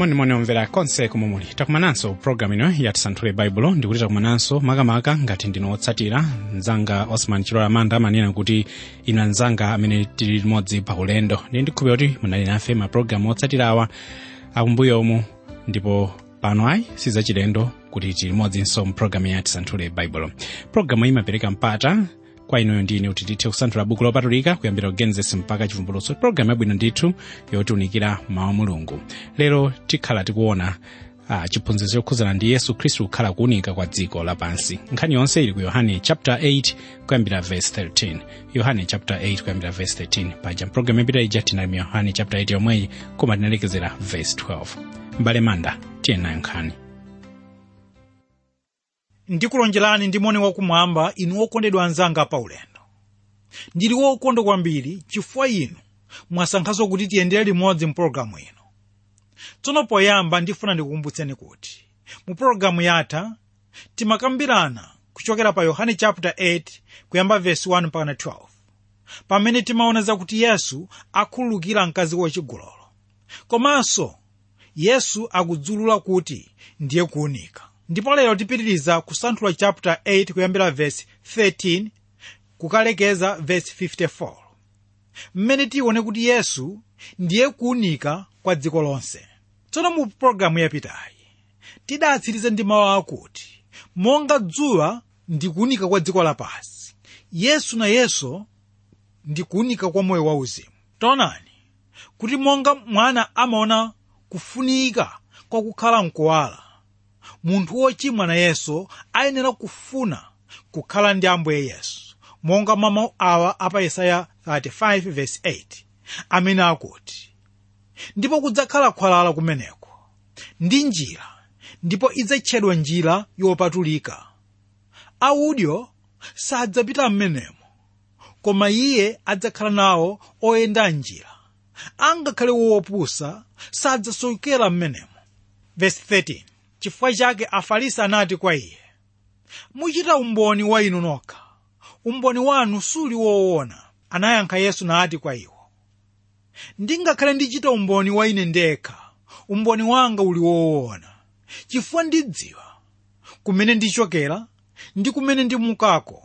monimoni omvera konse komwe muli takumananso programu ino yatisanthule baibulo ndikuti takumananso makamaka ngati ndino wotsatira mzanga osman chilola manda amanena kuti inu anzanga amene tili limodzi pa ulendo ndi ndikhulupira kuti munali nafe mapulogalamu otsatira awa akumbuyomu ndipo pano ayi sizachilendo kuti tili limodzinso mpulogalamu ya tisanthule baibulo pulogalamu imapereka mpata kwa inuyo ndine kuti tithe kusanthula buku lopatulika kuyambira kugenesis mpaka chivumbulutso pulogalamu yabwino ndithu yotiunikira mawu a mulungu lero tikhala tikuona uh, chiphunzitso chokhuzana ndi yesu khristu kukhala kuunika kwa dziko lapansi nkhani yonse ili ku yohane chapter 8 kuyambira verse 13 yohane chapter 8 kuyambira verse 13 paja mpulogalamu yapita ija tinali mu yohane chapter 8 yomweyi koma tinalekezera verse 12 mbale manda tiye nayo nkhani ndikulonjerani ndi moni wakumwamba inu okondedwa anzanga pa ulendo ndili wokondwa kwambiri chifukwa inu mwasankhanso kuti tiyendere limodzi mpulogalamu ino tsono poyamba ndifuna ndikukumbutseni kuti mu pulogalamu yatha timakambirana kuchokera pa yohane chapter 8 kuyamba verse 1 mpaka 12 pamene timaona zakuti yesu akhululukira mkazi wachigololo komanso yesu akudzulula kuti ndiye kuunika ndipo lero tipitiriza kusanthula chapter 8 kuyambira verse 13 kukalekeza verse 54 mmene tione kuti yesu ndiye kuunika kwa dziko lonse tsono mu pologalamu yapitayi tidatsiriza ndi mawu akuti monga dzuwa ndi kuunika kwa dziko lapansi yesu nayenso ndi kuunika kwa moyo wauzimu taonani kuti monga mwana amaona kufunika kwa kukhala mkuwala munthu wochimwa nayenso ayenera kufuna kukhala ndi ambuye yesu monga mwa mawu awa apa yesaya 35:8 amene akuti ndipo kudzakhala khwalala kumeneko ndi njira ndipo idzatchedwa njira yopatulika audyo sadzapita m'menemo koma iye adzakhala nawo oyenda njira angakhale wopusa sadzasokera m'menemo verse 13 chifukwa chake afarisi anati kwa iye muchita umboni wa inu nokha umboni wanu suli woona anayankha yesu nati kwa iwo ndingakhale ndichita umboni wa ine ndekha umboni wanga uli woona chifukwa ndidziwa kumene ndichokera ndi kumene ndimukako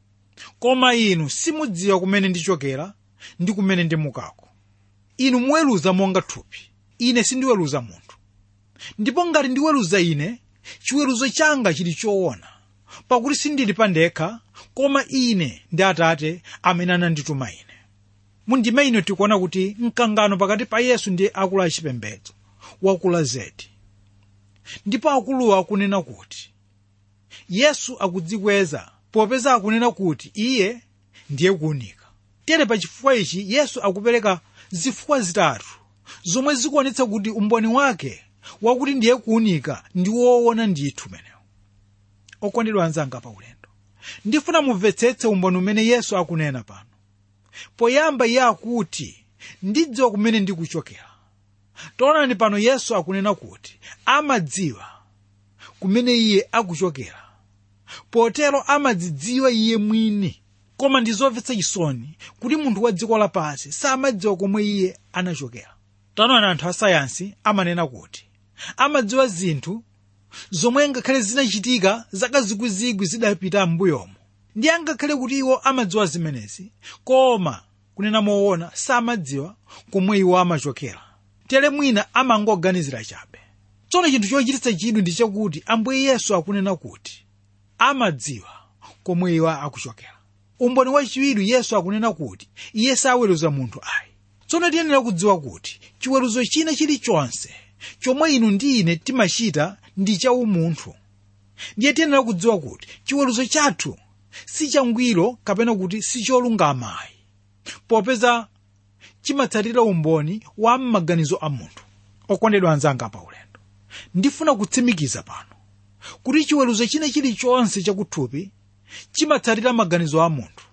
koma inu simudziwa kumene ndichokera ndi kumene ndimukako inu muweruza monga thupi ine sindiweruza munthu ndipo ngati ndiweruza ine chiweruzo changa chili choona pakuti sindili pandekha koma ine ndi atate amene anandituma ine mundime ino tikuona kuti mkangano pakati pa yesu ndi akulu achipembedzo wakula zedi ndipo akuluwa akunena kuti yesu akudzikweza popeza akunena kuti iye ndiye kuunika tere pa chifukwa ichi yesu akupereka zifukwa zitatu zomwe zikuonetsa kuti umboni wake wakuti ndiye kuunika ndi woona ndithu menewo okondedwa anzanga pa ulendo ndifuna mumvetsetse umboni umene yesu akunena pano poyamba iye akuti ndidziwa kumene ndikuchokera taonani pano yesu akunena kuti amadziwa kumene iye akuchokera potero amadzidziwa iye mwini koma ndi zomvetsa chisoni kuti munthu wa dziko lapansi samadziwa komwe iye anachokera taonani anthu asayansi amanena kuti amadziwa zinthu zomwe ngakhale zinachitika zaka zikwizikwi zidapita m'mbuyomo ndi angakhale kuti iwo amadziwa zimenezi koma kunena moona samadziwa komwe iwo amachokera tere mwina amangoganizira chabe tsono chinthu chochititsa chidwi ndi chakuti ambuye yesu akunena kuti amadziwa komwe iwo akuchokera umboni wachiwiri yesu akunena kuti iye saweruza munthu ayi tsono tiyenera kudziwa kuti chiweruzo china chilichonse chomwe inu ndi ine timachita ndi chaumunthu ndiye tiyenera kudziwa kuti chiweruzo chathu si changwiro kapena kuti si cholungamayi popeza chimatsatira umboni wa m'maganizo a munthu okondedwa anzanga pa ulendo ndifuna kutsimikiza pano kuti chiweruzo china chilichonse chakuthupi chimatsatira maganizo a munthu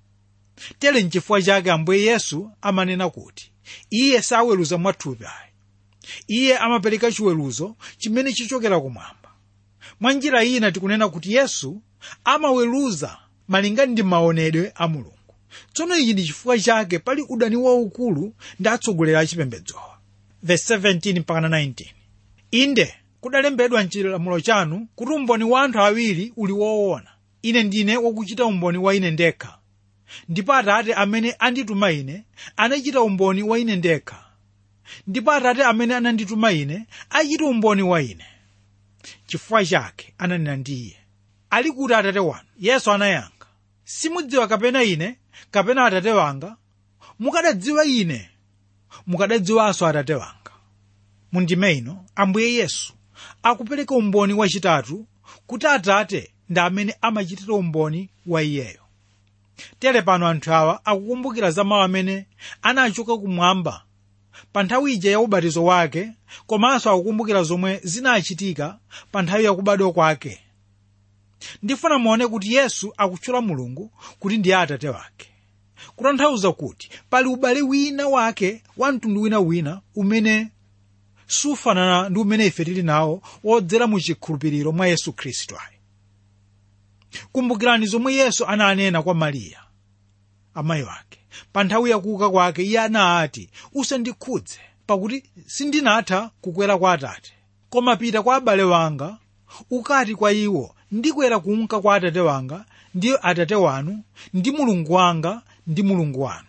tere nchifukwa chake ambuye yesu amanena kuti iye saweruza mwathupi ayi iye amapereka chiweruzo chimene chichokera kumwamba mwa njira ina tikunena kuti yesu amaweruza malingana ndi maonedwe a mulungu tsono ichi ndi chifukwa chake pali udani waukulu ndi atsogoleri a chipembedzowa verse 17 mpaka 19 inde kudalembedwa mchilamulo chanu kuti umboni wa anthu awiri uli woona ine ndine wakuchita umboni wa ine ndekha ndipo atate amene andituma ine anachita umboni wa ine ndekha ndipo atate amene anandituma ine achita umboni wa ine chifukwa chake ananena ndi iye ali kuti atate wanu yesu anayankha simudziwa kapena ine kapena atate wanga mukadadziwa ine mukadadziwanso atate wanga mundime ino ambuye yesu akupereka umboni wachitatu kuti atate ndi amene amachitira umboni wa iyeyo tere pano anthu awa akukumbukira za mawu amene anachoka kumwamba pa nthawi ija ya ubatizo wake komanso akukumbukira zomwe zinachitika pa nthawi yakubadwa kwake ndifuna muone kuti yesu akutchula mulungu kuti ndiye atate wake kutanthauza kuti pali ubale wina wake wa mtundu winawina umene sufanana ndi umene ife tili nawo wodzera mu chikhulupiriro mwa yesu khristu ayi kumbukirani zomwe yesu ananena kwa mariya amayi wake pa nthawi yakuuka kwake iye anati usandikhudze pakuti sindinatha kukwera kwa atate koma pita kwa abale wanga ukati kwa iwo ndikwera kunka kwa atate wanga ndi atate wanu ndi mulungu wanga ndi mulungu wanu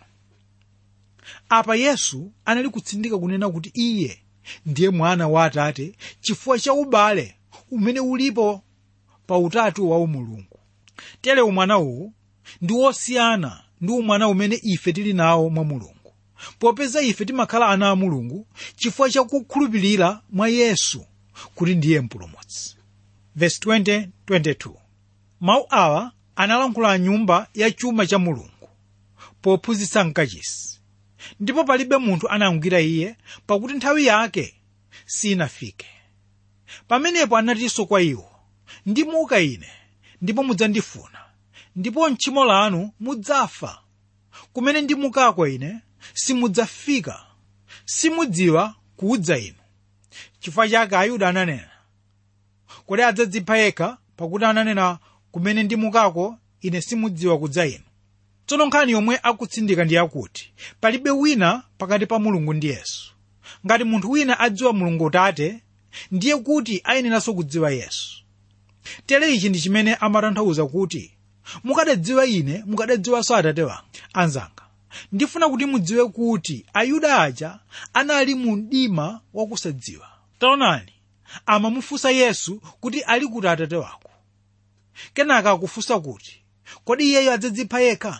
apa yesu anali kutsindika kunena kuti iye ndiye mwana wa atate chifukwa cha ubale umene ulipo pa utatu wa umulungu tere umwana uwu ndi wosiyana ndi umwana umene ife tili nawo mwa mulungu popeza ife timakhala ana a mulungu chifukwa cha kukhulupirira mwa yesu kuti ndiye mpulumutsi verse 20, 22 mawu awa analankhula nyumba ya chuma cha mulungu pophunzitsa mkachisi ndipo palibe munthu anamgwira iye pakuti nthawi yake sinafike pamenepo anatinso kwa iwo ndimuka ine ndipo mudzandifuna ndipo mtchimo lanu mudzafa kumene ndimukako ine simudzafika simudziwa kuudza inu chifukwa chake ayuda ananena kodi adzadzipha yekha pakuti ananena kumene ndimukako ine simudziwa kudza inu tsono nkhani yomwe akutsindika ndi yakuti palibe wina pakati pa mulungu ndi yesu ngati munthu wina adziwa mulungu tate ndiye kuti ayeneranso kudziwa yesu tere ichi ndi chimene amatanthauza kuti mukadadziwa ine mukadadziwanso atate wanga anzanga ndifuna kuti mudziwe kuti ayuda aja anali mu mdima wakusadziwa taonani amamufunsa yesu kuti ali kuti atate wako kenaka akufunsa kuti kodi iyeyo adzadzipha yekha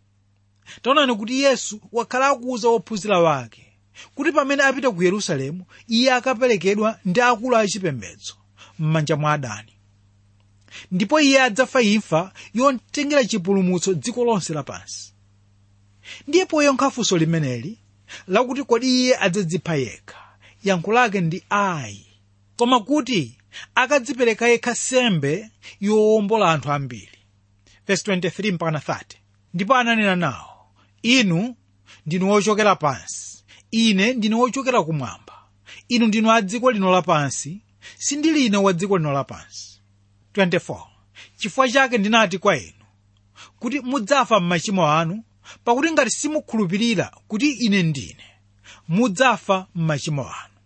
taonani kuti yesu wakhala akuwuza ophunzira wake kuti pamene apita ku yerusalemu iye akaperekedwa ndi akulu achipembedzo m'manja mwa adani ndipo iye adzafa imfa yotengera chipulumutso dziko lonse lapansi ndiye poyankha funso limeneli lakuti kodi iye adzadzipha yekha yankho lake ndi ayi koma kuti akadzipereka yekha sembe yowombola anthu ambiri verse 23 mpaka 30 ndipo ananena nawo inu ndinu wochokera pansi ine ndine wochokera kumwamba inu ndinu a dziko lino lapansi sindili ine wa dziko lino lapansi 24 chifukwa chake ndinati kwa inu kuti mudzafa m'machimo anu pakuti ngati simukhulupirira kuti ine ndine mudzafa m'machimo anu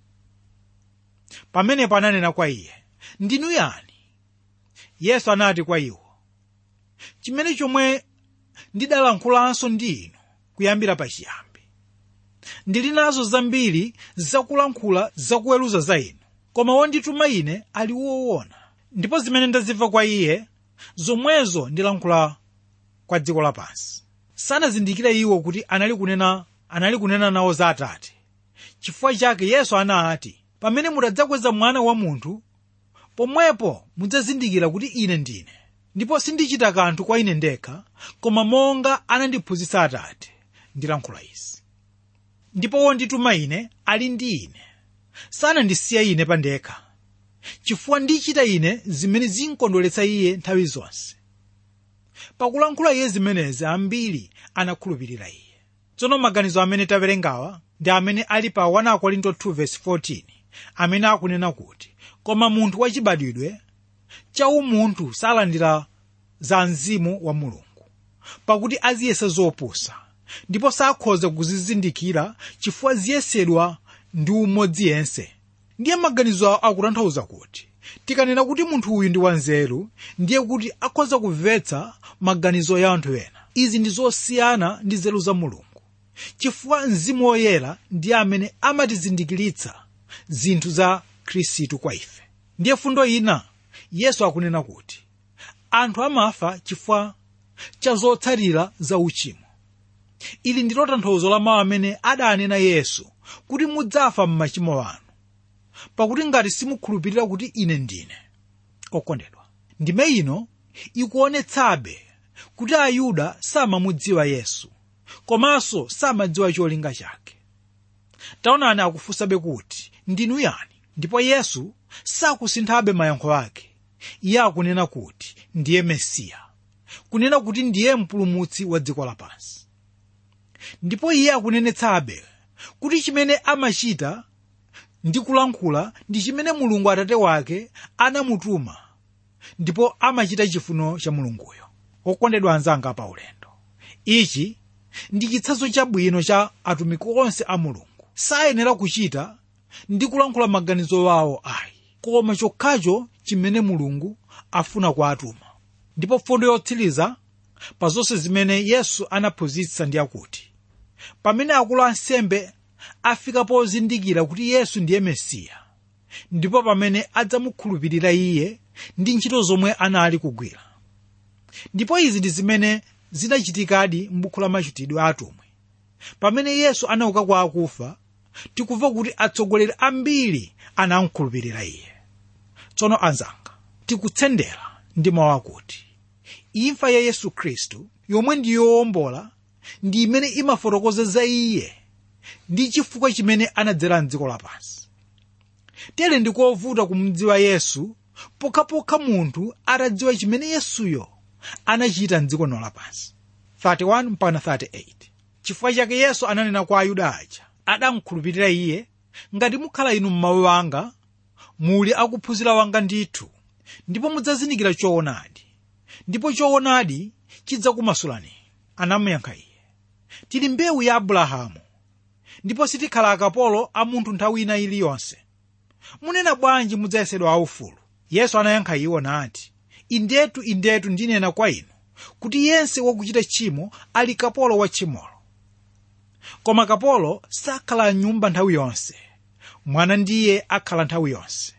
pamenepo ananena kwa iye ndinu yani yesu anati kwa iwo chimene chomwe ndidalankhulanso ndi inu kuyambira pachiyambi ndili nazo zambiri zakulankhula zakuweruza za inu koma wondituma ine ali woona ndipo zimene ndazimva kwa iye zomwezo ndilankhula kwa dziko lapansi sanazindikire iwo kuti anali kunena anali kunena nawo za atate chifukwa chake yesu anati pamene mutadzakweza mwana wa munthu pomwepo mudzazindikira kuti ine ndine ndipo sindichita kanthu kwa ine ndekha koma monga anandiphunzitsa atate ndilankhula izi ndipo wondituma ine ali ndi ine sanandisiya ine pandekha chifukwa ndichita ine zimene zinkondweretsa iye nthawi zonse pakulankhula iye zimenezi ambiri anakhulupirira iye tsono maganizo amene tawerengawa ndi amene ali pa 1 korinto 2:14 amene akunena kuti koma munthu wachibadwidwe cha umunthu salandira za mzimu wa mulungu pakuti aziyesa zopusa ndipo sakhoza kuzizindikira chifukwa ziyesedwa ndi umodzi yense ndiye maganizo awo akutanthauza kuti tikanena kuti munthu uyu ndi wanzeru ndiye kuti akhoza kumvetsa maganizo ya anthu ena izi ndi zosiyana ndi nzeru za mulungu chifukwa mzimu woyera ndiye amene amatizindikiritsa zinthu za khristu kwa ife ndiye fundo ina yesu akunena kuti anthu amafa chifukwa cha zotsatira za uchimo ili ndilo tanthauzo la mawu amene adanena yesu kuti mudzafa m'machimo anu pakuti ngati simukhulupirira kuti ine ndine okondedwa ndime ino ikuonetsabe kuti ayuda samamudziwa yesu komanso samadziwa cholinga chake taonani akufunsabe kuti ndinu yani ndipo yesu sakusinthabe mayankho ake iye akunena kuti ndiye mesiya kunena kuti ndiye mpulumutsi wa dziko lapansi ndipo iye akunenetsabe kuti chimene amachita ndi kulankhula ndi chimene mulungu atate wake anamutuma ndipo amachita chifuniro cha mulunguyo okondedwa anzanga pa ulendo ichi ndi chitsanzo chabwino cha atumiki onse a mulungu sayenera kuchita ndi kulankhula maganizo awo ayi koma chokhacho chimene mulungu afuna kwa atuma ndipo fundo yotsiriza pa zonse zimene yesu anaphunzitsa ndi akuti pamene akulu ansembe afika pozindikira kuti yesu ndiye mesiya ndipo pamene adzamukhulupirira iye ndi ntchito zomwe anali kugwira ndipo izi ndi zimene zinachitikadi m'buku la machitidwe a atumwi pamene yesu anauka kwa akufa tikumva kuti atsogoleri ambiri anamkhulupirira iye tsono anzanga tikutsendera ndi mawu akuti imfa ya yesu khristu yomwe ndi yowombola ndi imene imafotokoza za iye ndi chifukwa chimene anadzera mdziko lapansi tere ndikovuta kumudziwa yesu pokhapokha munthu atadziwa chimene yesuyo anachita mdziko lino lapansi 31 mpaka 38 chifukwa chake yesu ananena kwa ayuda aja adamkhulupirira iye ngati mukhala inu m'mawu anga muli akuphunzira wanga ndithu ndipo mudzazindikira choonadi ndipo choonadi chidzakumasulani anamuyankha iye tili mbewu ya abrahamu ndipo sitikhala akapolo a munthu nthawi ina iliyonse munena bwanji mudzayesedwa aufulu yesu anayankha iwo nati indetu indetu ndinena kwa inu kuti yense wakuchita tchimo ali kapolo wa tchimolo koma kapolo sakhala mnyumba nthawi yonse mwana ndiye akhala nthawi yonse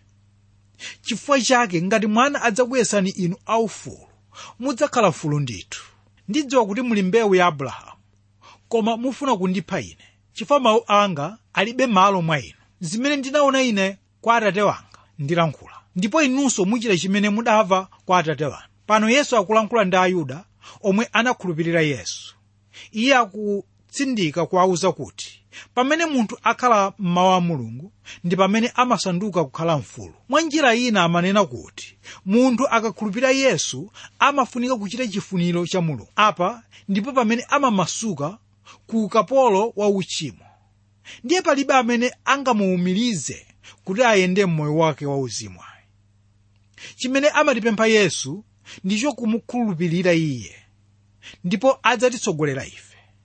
chifukwa chake ngati mwana adzakuyesani inu aufulu mudzakhala mfulu ndithu ndidziwa kuti muli mbewu ya abrahamu koma mufuna kundipha ine chifukwa mawu anga alibe malo mwa inu zimene ndinaona ine kwa atate wanga ndilankhula ndipo inunso muchita chimene mudamva kwa atate wanu pano yesu akulankhula ndi ayuda omwe anakhulupirira yesu iye akutsindika kuwawuza kuti pamene munthu akhala m'mawu a mulungu ndi pamene amasanduka kukhala mfulu mwa njira ina amanena kuti munthu akakhulupirira yesu amafunika kuchita chifuniro cha mulungu apa ndipo pamene amamasuka ku ukapolo wa uchimo ndiye palibe amene angamuwumirize kuti ayende mmoyo wake wauzimu ayi chimene amatipempha yesu ndicho kumukhulupirira iye ndipo adzatitsogolera ife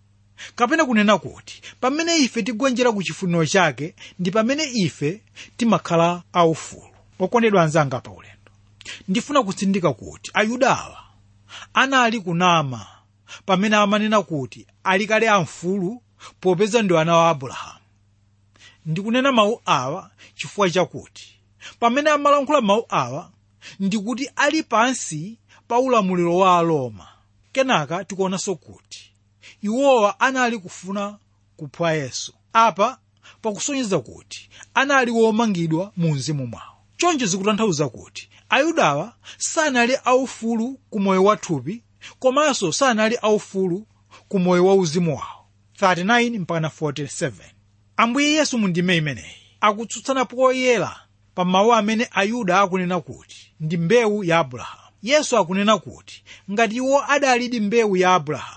kapena kunena kuti pamene ife tigonjera ku chifuniro chake ndi pamene ife timakhala aufulu okondedwa anzanga pa ulendo ndifuna kutsindika kuti ayudawa anali kunama pamene amanena kuti ali kale amfulu popeza ndi ana wa abrahamu ndikunena mawu awa chifukwa chakuti pamene amalankhula mawu awa ndikuti ali pansi pa ulamuliro wa aroma kenaka tikuonanso kuti iwowa anali kufuna kupha yesu apa pakusonyeza kuti anali womangidwa mu mzimu mwawo choncho zikutanthauza kuti ayudawa sanali aufulu ku moyo wathupi komanso sanali aufulu ku moyo wa uzimu wawo 39 mpaka 47 ambuye yesu mu ndime imeneyi akutsutsana poyera pa mawu amene ayuda akunena kuti ndi mbewu ya abrahamu yesu akunena kuti ngati iwo adalidi mbewu ya abrahamu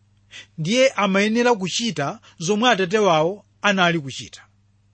ndiye amayenera kuchita zomwe atate wawo anali kuchita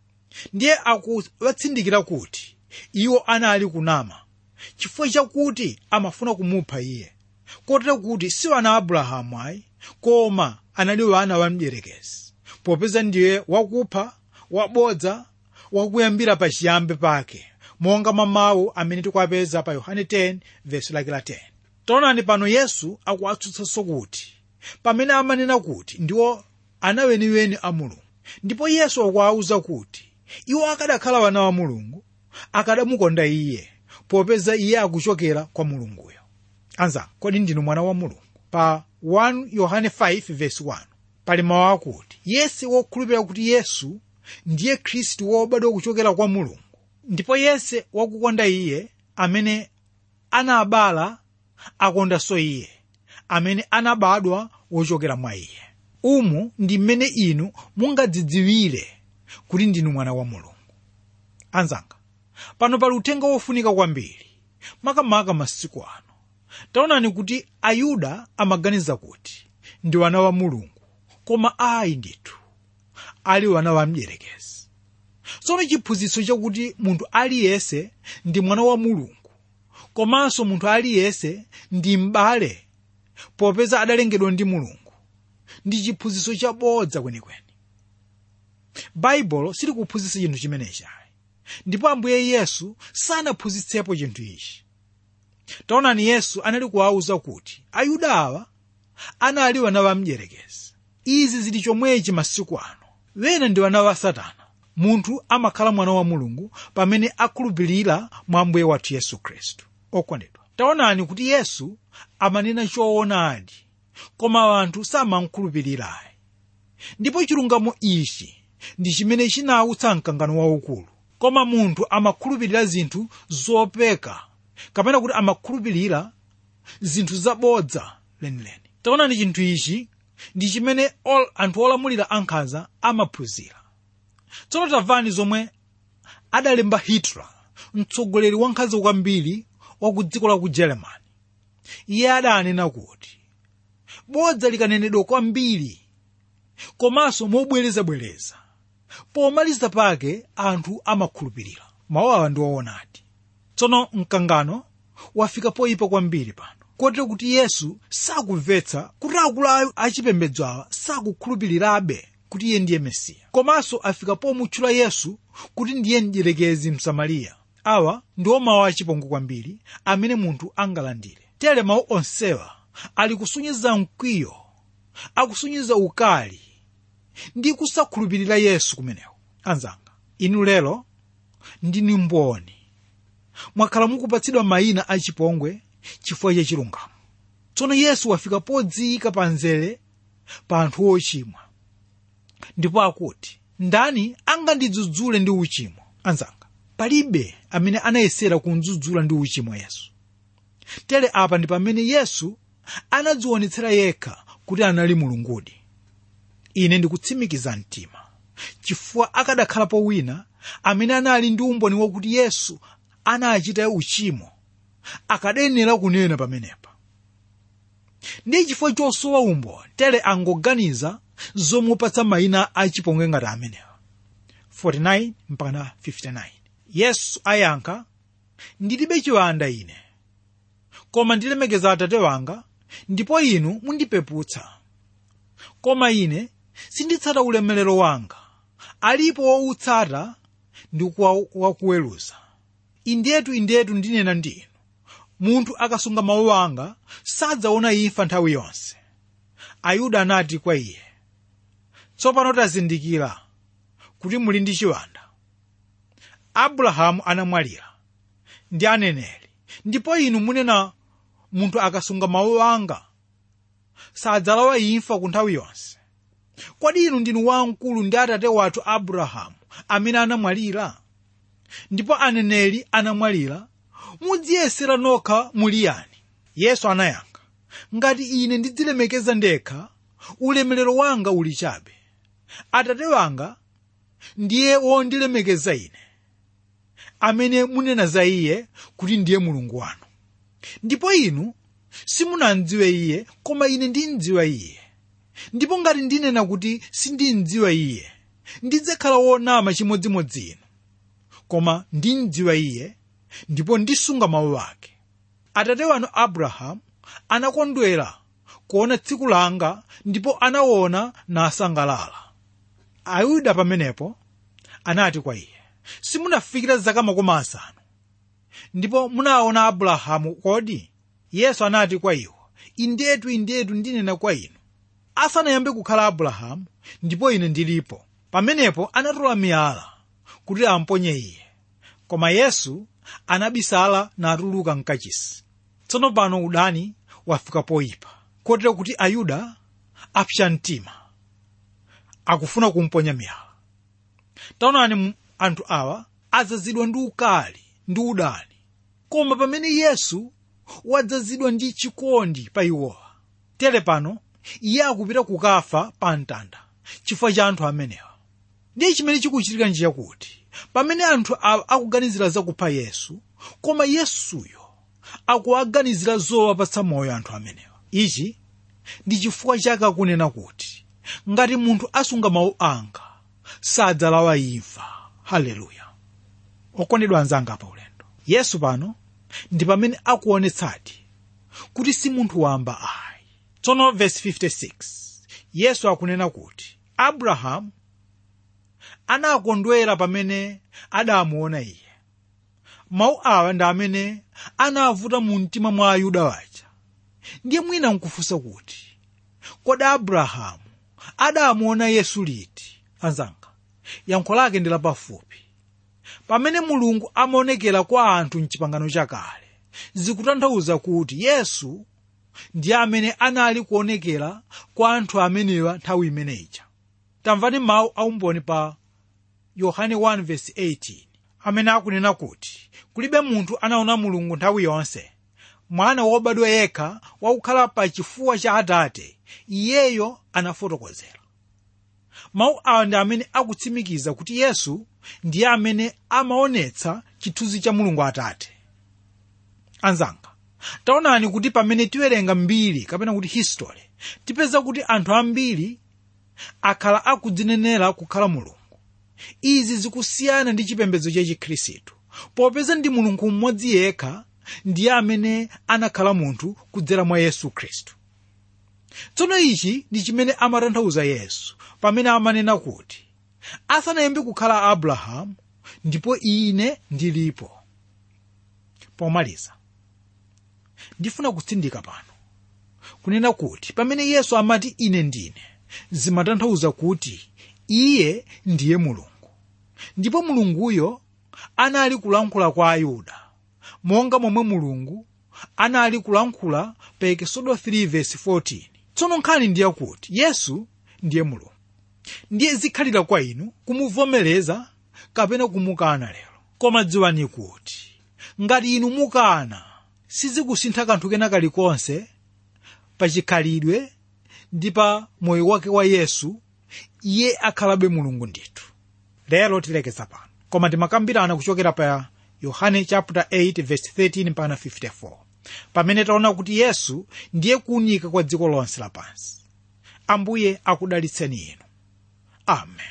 ndiye akuwatsindikira kuti iwo anali kunama chifukwa chakuti amafuna kumupha iye kotero kuti si wana abrahamu ayi koma anali wana wa mdierekezi popeza ndiye wakupha wabodza wakuyambira pachiyambi pake monga mwa mawu amene tikuwapeza pa yohane 10 vesi lake la 10 taonani pano yesu akuwatsutsanso kuti pamene amanena kuti ndiwo ana weniweni a mulungu ndipo yesu akuwawuza kuti iwo akadakhala wana wa mulungu akadamukonda iye popeza iye akuchokera kwa mulunguyo anzanga kodi ndinu mwana wa mulungu pa 1 yohane 5 vesi 1 pali mawu akuti yese wokhulupirira kuti yesu ndiye khristu wobadwa kuchokera kwa mulungu ndipo yese wakukonda iye amene anabala akondanso iye amene anabadwa wochokera mwa iye umu ndi mmene inu mungadzidziwire kuti ndinu mwana wa mulungu anzanga pano pali uthenga wofunika kwambiri makamaka masiku ano taonani kuti ayuda amaganiza kuti ndi wana wa mulungu koma ayi ndithu ali wana wa mdierekezi tsono chiphunzitso chakuti munthu aliyense ndi mwana wa mulungu komanso munthu aliyense ndi m'bale popeza adalengedwa ndi mulungu ndi chiphunzitso chabodza kwenikweni baibulo silikuphunzitsa chinthu chimenechi ayi ndipo ambuye yesu sanaphunzitsepo chinthu ichi taonani yesu anali kuwawuza kuti ayuda awa anali wana wa mdierekezi izi zili chomwechi masiku ano wena ndi wana wa satana munthu amakhala mwana wa mulungu pamene akhulupirira mwa ambuye wathu yesu khristu okondedwa taonani kuti yesu amanena choonadi koma anthu samankhulupirirayi ndipo chilungamo ichi ndi chimene chinawutsa mkangano waukulu koma munthu amakhulupirira zinthu zopeka kapena kuti amakhulupirira zinthu zabodza lenileni taonani chinthu ichi ndi chimene ol, anthu olamulira ankhanza amaphunzira tsono tamvani zomwe adalemba hitler mtsogoleri wankhanza kwambiri wa ku dziko la ku germany iye adanena kuti bodza likanenedwa kwambiri komanso mobwerezabwereza pomaliza pake anthu amakhulupirira mawu awa ndi woonadi tsono mkangano wafika poyipa kwambiri pano kotero kuti yesu sakumvetsa kuti akulu achipembedzo awa sakukhulupirirabe kuti iye ndiye mesiya komanso afika pomutchula yesu kuti ndiye mdierekezi msamariya awa ndiwo mawu achipongwe kwambiri amene munthu angalandire tere mawu onsewa ali kusunyiza mkwiyo akusunyiza ukali ndi kusakhulupirira yesu kumenewo anzanga inu lero ndini mboni mwakhala mukupatsidwa mayina achipongwe chifukwa cha chilungamo tsono yesu wafika podziyika pa nzere pa anthu ochimwa ndipo akuti ndani angandidzudzule ndi uchimo anzanga palibe amene anayesera kundzudzula ndi uchimo yesu tere apa ndi pamene yesu anadzionetsera yekha kuti anali mulungudi ine ndikutsimikiza mtima chifukwa akadakhalapo wina amene anali ndi umboni wakuti yesu anachita uchimo akadayenera kunena pamenepa ndi chifukwa chosowa umboni tere angoganiza zomupatsa mayina achipongwe ngati amenewa 49 mpaka 59 yesu ayankha ndilibe chiwanda ine koma ndilemekeza atate wanga ndipo inu mundipeputsa koma ine sinditsata ulemerero wanga alipo woutsata ndi wakuweruza indetu indetu ndinena ndi inu munthu akasunga mawu anga sadzaona imfa nthawi yonse ayuda anati kwa iye tsopano tazindikira kuti muli ndi chiwanda abrahamu anamwalira ndi aneneri ndipo inu munena munthu akasunga mawu anga sadzalawa imfa ku nthawi yonse kodi inu ndinu wamkulu ndi atate wathu abrahamu amene anamwalira ndipo aneneri anamwalira mudziyesera nokha muli yani yesu anayankha ngati ine ndidzilemekeza ndekha ulemerero wanga uli chabe atate wanga ndiye wondilemekeza ine amene munena za iye kuti ndiye mulungu wanu ndipo inu simunamdziwe iye koma ine ndimdziwa iye ndipo ngati ndinena kuti sindimdziwa iye ndidzakhala wonama chimodzimodzi inu koma ndimdziwa iye ndipo ndisunga mawu ake atate wanu abrahamu anakondwera kuona tsiku langa ndipo anaona nasangalala ayuda pamenepo anati kwa iye simunafikira zaka makumi asanu ndipo munaona abrahamu kodi yesu anati kwa iwo indetu indetu ndinena kwa inu asanayambe kukhala abrahamu ndipo ine ndilipo pamenepo anatola miyala kuti amponye iye koma yesu anabisala natuluka mkachisi tsono pano udani wafika poyipa kotero kuti ayuda apsa mtima akufuna kumponya miyala taonani anthu awa adzazidwa ndi ukali ndi udani koma pamene yesu wadzazidwa ndi chikondi pa iwowa tere pano iye akupita kukafa pa mtanda chifukwa cha anthu amenewa ndiye chimene chikuchitika njiyakuti pamene anthu awa akuganizira zakupha yesu koma yesuyo akuwaganizira zowapatsa moyo anthu amenewa ichi ndi chifukwa chake akunena kuti ngati munthu asunga mawu anga sadzalawa imfa haleluya okondedwa anzanga pa ulendo yesu pano ndi pamene akuonetsadi kuti si munthu wamba ayi tsono verse 56 yesu akunena kuti abrahamu anakondwera pamene adamuona iye mawu awa ndi amene anavuta mu mtima mwa ayuda waja ndiye mwina nkufunsa kuti kodi abrahamu adamuona yesu liti anzanga yankho lake ndi lapafupi pamene mulungu amaonekera kwa anthu mchipangano chakale zikutanthauza kuti yesu ndiye amene anali kuonekera kwa anthu amenewa nthawi imeneyi tamvani mawu aumboni pa yohane 1:18 amene akunena kuti kulibe munthu anaona mulungu nthawi yonse mwana wobadwa yekha wakukhala pa chifuwa cha atate iyeyo anafotokozera mawu awa ndi amene akutsimikiza kuti yesu ndiye amene amaonetsa chithunzi cha mulungu atate anzanga taonani kuti pamene tiwerenga mbiri kapena kuti history tipeza kuti anthu ambiri akhala akudzinenera kukhala mulungu izi zikusiyana ndi chipembedzo cha chikhristu popeza ndi mulungu mmodzi yekha ndiye amene anakhala munthu kudzera mwa yesu khristu tsono ichi ndi chimene amatanthauza yesu pamene amanena kuti asanayambe kukhala abrahamu ndipo ine ndilipo pomaliza ndifuna kutsindika pano kunena kuti pamene yesu amati ine ndine zimatanthauza kuti iye ndiye mulungu ndipo mulunguyo anali kulankhula kwa ayuda monga momwe mulungu anali kulankhula pa ekisodo 3:14 tsono nkhani ndiye kuti yesu ndiye mulungu ndiye zikhalira kwa inu kumuvomereza kapena kumukana lero koma dziwani kuti ngati inu mukana sizikusintha kanthu kena kalikonse pa chikhalidwe ndi pa moyo wake wa yesu iye akhalabe mulungu ndithu lero tilekeza pano koma timakambirana kuchokera pa yohane chapter 8 verse 13 mpaka 54 pamene taona kuti yesu ndiye kuunika kwa dziko lonse lapansi ambuye akudalitseni inu amen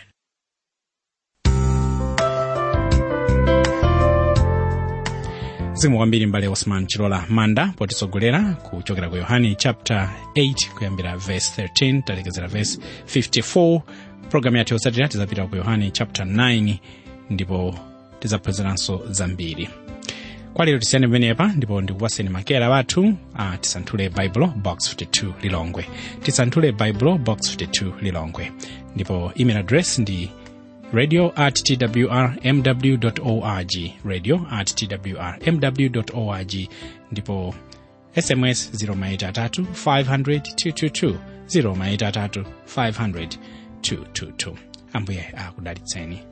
zimu kwambiri mbale osman chilola manda potitsogolera kuchokera ku yohane chapter 8 kuyambira verse 13 talekezera verse 54 programu yathu yotsatira tizapita ku yohane chapter 9 ndipo tizaphunziranso zambiri kwa lero tisiyane pamenepa ndipo ndikupaseni makera wathu a tisanthule baibulo box 52 lilongwe tisanthule baibulo box 52 lilongwe ndipo email address ndi radio at twrmw org radio at twrmw org ndipo sms 0maitatu 500 222 0maitatu 500 222 ambuye akudalitseni